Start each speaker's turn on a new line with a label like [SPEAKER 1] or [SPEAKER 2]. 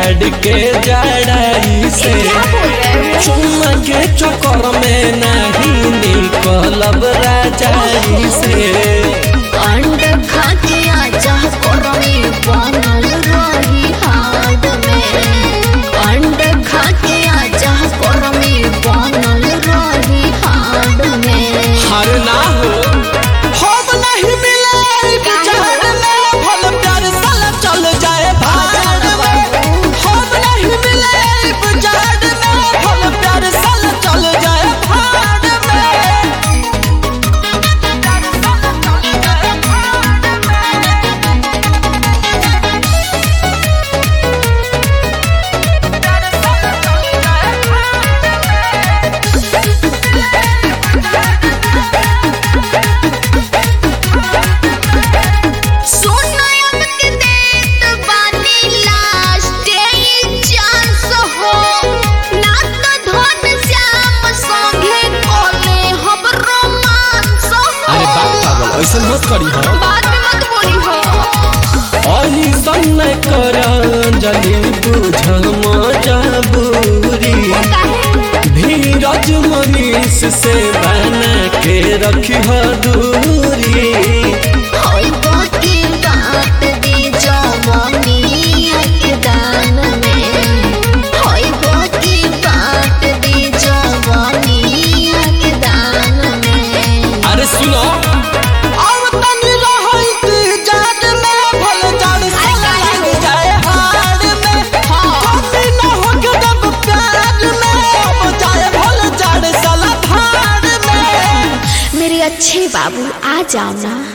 [SPEAKER 1] जाड़ के जड़ाई से
[SPEAKER 2] क्या बोल रहे हो
[SPEAKER 1] चुम्मा के चक्कर में नहीं निकलब राजाई से
[SPEAKER 2] अंड खा के आजा कोरमी बनल रही हाड में अंड खा के आजा कोरमी बनल रही हाड में
[SPEAKER 1] हर ना हो हम नहीं मिले जाड़ में भल प्यार साला चल जाए भाड़ में हम नहीं मिले जाड़ में भल प्यार साला चल जाए भाड़ में
[SPEAKER 2] सोनम के देत बानी लास्ट चांस हो ना तो धन श्याम संगे कोले हम रोमांस हो
[SPEAKER 1] अरे बाप पागल ऐसा मत करी हो
[SPEAKER 2] बाद में मत बोली हो
[SPEAKER 1] अही सन कर जली बुझ मजबूरी धीरज मनीष से बना के रखी दूरी
[SPEAKER 2] होई बाकी बात दी जवानी के दान में होई बाकी बात दी जवानी के दान में
[SPEAKER 1] अरे सुनो अब तनी रहई जाट में भल जाड़ साला लग जाए हाड़ में कभी न हो के दब प्यार में अब जाए भल जाड़ साला भाड़ में
[SPEAKER 2] मेरे अच्छे बाबू आ जाओ ना